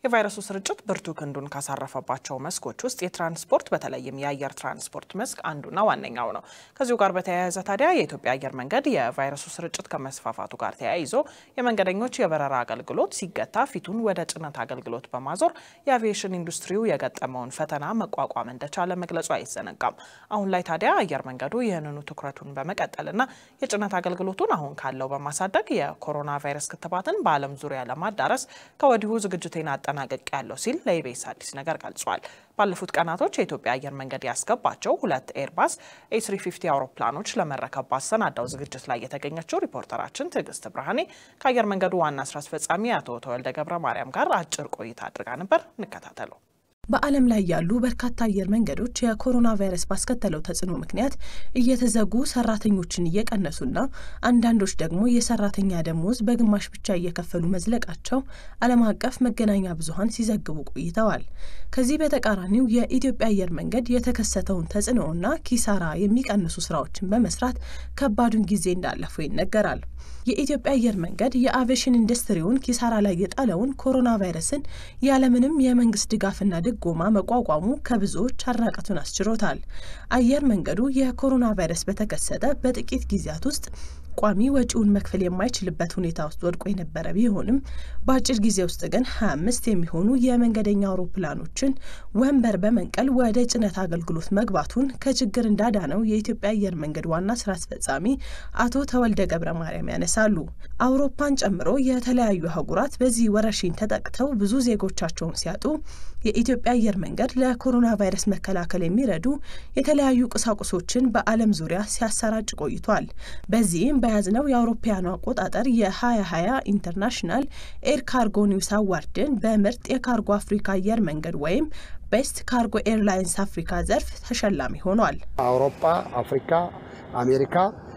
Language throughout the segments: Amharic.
የቫይረሱ ስርጭት ብርቱ ክንዱን ካሳረፈባቸው መስኮች ውስጥ የትራንስፖርት በተለይም የአየር ትራንስፖርት መስክ አንዱና ዋነኛው ነው። ከዚሁ ጋር በተያያዘ ታዲያ የኢትዮጵያ አየር መንገድ የቫይረሱ ስርጭት ከመስፋፋቱ ጋር ተያይዞ የመንገደኞች የበረራ አገልግሎት ሲገታ ፊቱን ወደ ጭነት አገልግሎት በማዞር የአቪዬሽን ኢንዱስትሪው የገጠመውን ፈተና መቋቋም እንደቻለ መግለጹ አይዘነጋም። አሁን ላይ ታዲያ አየር መንገዱ ይህንኑ ትኩረቱን በመቀጠልና የጭነት አገልግሎቱን አሁን ካለው በማሳደግ የኮሮና ቫይረስ ክትባትን በዓለም ዙሪያ ለማዳረስ ከወዲሁ ዝግጅቴን አጠናቀቅ ያለው ሲል ለኢቢኤስ አዲስ ነገር ገልጿል። ባለፉት ቀናቶች የኢትዮጵያ አየር መንገድ ያስገባቸው ሁለት ኤርባስ ኤ350 አውሮፕላኖች ለመረከብ ባሰናዳው ዝግጅት ላይ የተገኘችው ሪፖርተራችን ትዕግስት ብርሃኔ ከአየር መንገዱ ዋና ስራ አስፈጻሚ አቶ ተወልደ ገብረ ማርያም ጋር አጭር ቆይታ አድርጋ ነበር። እንከታተለው። በዓለም ላይ ያሉ በርካታ አየር መንገዶች የኮሮና ቫይረስ ባስከተለው ተጽዕኖ ምክንያት እየተዘጉ ሰራተኞችን እየቀነሱና አንዳንዶች ደግሞ የሰራተኛ ደሞዝ በግማሽ ብቻ እየከፈሉ መዝለቃቸው ዓለም አቀፍ መገናኛ ብዙኃን ሲዘግቡ ቆይተዋል። ከዚህ በተቃራኒው የኢትዮጵያ አየር መንገድ የተከሰተውን ተጽዕኖና ኪሳራ የሚቀንሱ ስራዎችን በመስራት ከባዱን ጊዜ እንዳለፈው ይነገራል። የኢትዮጵያ አየር መንገድ የአቪዬሽን ኢንዱስትሪውን ኪሳራ ላይ የጣለውን ኮሮና ቫይረስን ያለምንም የመንግስት ድጋፍና ድጎማ መቋቋሙ ከብዙዎች አድናቆቱን አስችሮታል። አየር መንገዱ የኮሮና ቫይረስ በተከሰተ በጥቂት ጊዜያት ውስጥ ቋሚ ወጪውን መክፈል የማይችልበት ሁኔታ ውስጥ ወድቆ የነበረ ቢሆንም በአጭር ጊዜ ውስጥ ግን 25 የሚሆኑ የመንገደኛ አውሮፕላኖችን ወንበር በመንቀል ወደ ጭነት አገልግሎት መግባቱን ከችግር እንዳዳነው የኢትዮጵያ አየር መንገድ ዋና ስራ አስፈጻሚ አቶ ተወልደ ገብረ ማርያም ያነሳሉ። አውሮፓን ጨምሮ የተለያዩ አህጉራት በዚህ ወረርሽኝ ተጠቅተው ብዙ ዜጎቻቸውን ሲያጡ የኢትዮጵያ አየር መንገድ ለኮሮና ቫይረስ መከላከል የሚረዱ የተለያዩ ቁሳቁሶችን በዓለም ዙሪያ ሲያሰራጭ ቆይቷል። በዚህም በያዝነው የአውሮፓውያኑ አቆጣጠር የ2020 ኢንተርናሽናል ኤር ካርጎ ኒውስ አዋርድን በምርጥ የካርጎ አፍሪካ አየር መንገድ ወይም ቤስት ካርጎ ኤርላይንስ አፍሪካ ዘርፍ ተሸላሚ ሆኗል። አውሮፓ፣ አፍሪካ፣ አሜሪካ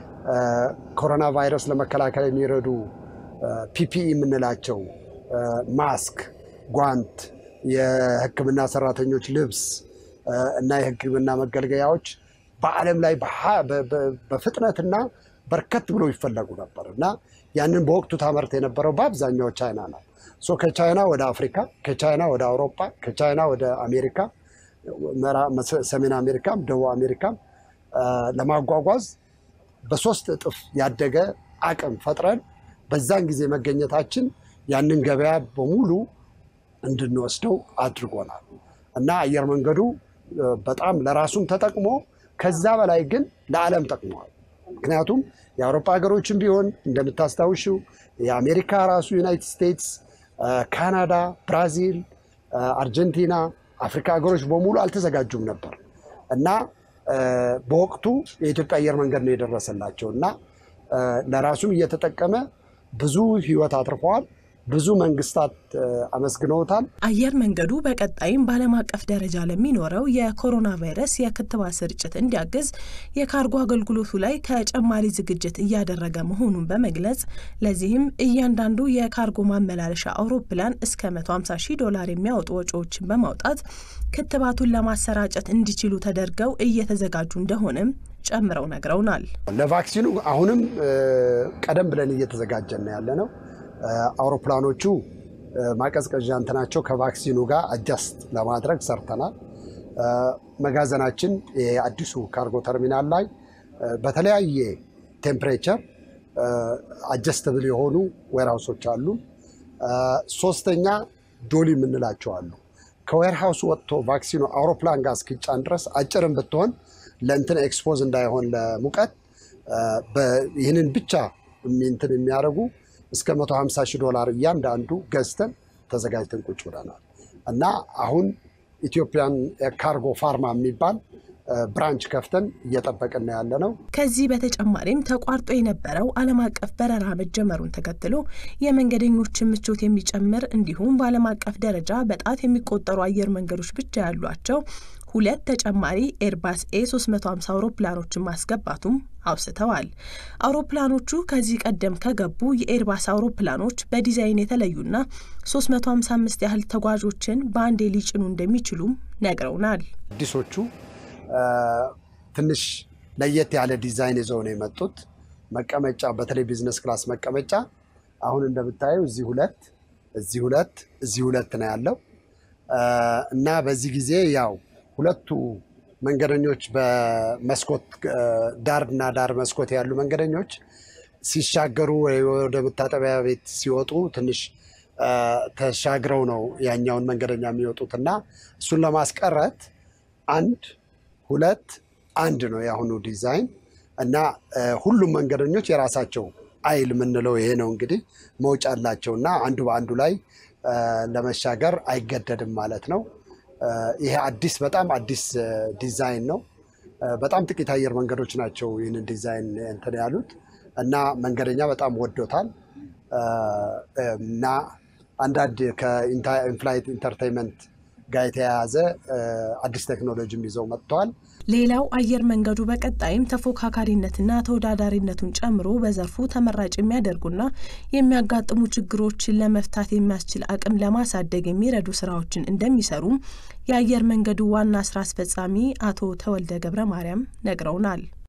ኮሮና ቫይረስ ለመከላከል የሚረዱ ፒፒኢ የምንላቸው ማስክ፣ ጓንት፣ የሕክምና ሰራተኞች ልብስ እና የሕክምና መገልገያዎች በዓለም ላይ በፍጥነትና በርከት ብሎ ይፈለጉ ነበር እና ያንን በወቅቱ ታመርት የነበረው በአብዛኛው ቻይና ነው። ሶ ከቻይና ወደ አፍሪካ፣ ከቻይና ወደ አውሮፓ፣ ከቻይና ወደ አሜሪካ፣ ሰሜን አሜሪካም ደቡብ አሜሪካም ለማጓጓዝ በሶስት እጥፍ ያደገ አቅም ፈጥረን በዛን ጊዜ መገኘታችን ያንን ገበያ በሙሉ እንድንወስደው አድርጎናል እና አየር መንገዱ በጣም ለራሱም ተጠቅሞ ከዛ በላይ ግን ለዓለም ጠቅመዋል። ምክንያቱም የአውሮፓ ሀገሮችም ቢሆን እንደምታስታውሽው የአሜሪካ ራሱ ዩናይትድ ስቴትስ፣ ካናዳ፣ ብራዚል፣ አርጀንቲና፣ አፍሪካ ሀገሮች በሙሉ አልተዘጋጁም ነበር እና በወቅቱ የኢትዮጵያ አየር መንገድ ነው የደረሰላቸው እና ለራሱም እየተጠቀመ ብዙ ሕይወት አትርፈዋል። ብዙ መንግስታት አመስግነውታል። አየር መንገዱ በቀጣይም በዓለም አቀፍ ደረጃ ለሚኖረው የኮሮና ቫይረስ የክትባት ስርጭት እንዲያግዝ የካርጎ አገልግሎቱ ላይ ተጨማሪ ዝግጅት እያደረገ መሆኑን በመግለጽ ለዚህም እያንዳንዱ የካርጎ ማመላለሻ አውሮፕላን እስከ 150 ሺህ ዶላር የሚያወጡ ወጪዎችን በማውጣት ክትባቱን ለማሰራጨት እንዲችሉ ተደርገው እየተዘጋጁ እንደሆነም ጨምረው ነግረውናል። ለቫክሲኑ አሁንም ቀደም ብለን እየተዘጋጀን ያለ ነው። አውሮፕላኖቹ ማቀዝቀዣ እንትናቸው ከቫክሲኑ ጋር አጃስት ለማድረግ ሰርተናል። መጋዘናችን የአዲሱ ካርጎ ተርሚናል ላይ በተለያየ ቴምፕሬቸር አጀስተብል የሆኑ ዌርሃውሶች አሉ። ሶስተኛ ዶሊ የምንላቸው አሉ። ከዌርሃውሱ ወጥቶ ቫክሲኑ አውሮፕላን ጋር እስኪጫን ድረስ አጭርም ብትሆን ለእንትን ኤክስፖዝ እንዳይሆን ለሙቀት ይህንን ብቻ እንትን የሚያደርጉ እስከ 150 ሺህ ዶላር እያንዳንዱ ገዝተን ተዘጋጅተን ቁጭ ብለናል እና አሁን ኢትዮጵያን ካርጎ ፋርማ የሚባል ብራንች ከፍተን እየጠበቅን ያለ ነው። ከዚህ በተጨማሪም ተቋርጦ የነበረው ዓለም አቀፍ በረራ መጀመሩን ተከትሎ የመንገደኞችን ምቾት የሚጨምር እንዲሁም በዓለም አቀፍ ደረጃ በጣት የሚቆጠሩ አየር መንገዶች ብቻ ያሏቸው ሁለት ተጨማሪ ኤርባስ ኤ 350 አውሮፕላኖችን ማስገባቱም አውስተዋል። አውሮፕላኖቹ ከዚህ ቀደም ከገቡ የኤርባስ አውሮፕላኖች በዲዛይን የተለዩና 355 ያህል ተጓዦችን በአንዴ ሊጭኑ እንደሚችሉም ነግረውናል። አዲሶቹ ትንሽ ለየት ያለ ዲዛይን ይዘው ነው የመጡት። መቀመጫ በተለይ ቢዝነስ ክላስ መቀመጫ አሁን እንደምታየው እዚህ ሁለት እዚህ ሁለት እዚህ ሁለት ነው ያለው እና በዚህ ጊዜ ያው ሁለቱ መንገደኞች በመስኮት ዳርና ዳር መስኮት ያሉ መንገደኞች ሲሻገሩ ወደ መታጠቢያ ቤት ሲወጡ ትንሽ ተሻግረው ነው ያኛውን መንገደኛ የሚወጡት እና እሱን ለማስቀረት አንድ ሁለት አንድ ነው የአሁኑ ዲዛይን እና ሁሉም መንገደኞች የራሳቸው አይል የምንለው ይሄ ነው እንግዲህ መውጫ አላቸው እና አንዱ በአንዱ ላይ ለመሻገር አይገደድም ማለት ነው። ይሄ አዲስ በጣም አዲስ ዲዛይን ነው። በጣም ጥቂት አየር መንገዶች ናቸው ይህንን ዲዛይን እንትን ያሉት እና መንገደኛ በጣም ወዶታል እና አንዳንድ ከኢንፍላይት ኢንተርቴንመንት ጋር የተያያዘ አዲስ ቴክኖሎጂም ይዘው መጥተዋል። ሌላው አየር መንገዱ በቀጣይም ተፎካካሪነትና ተወዳዳሪነቱን ጨምሮ በዘርፉ ተመራጭ የሚያደርጉና የሚያጋጥሙ ችግሮችን ለመፍታት የሚያስችል አቅም ለማሳደግ የሚረዱ ስራዎችን እንደሚሰሩም የአየር መንገዱ ዋና ስራ አስፈጻሚ አቶ ተወልደ ገብረ ማርያም ነግረውናል።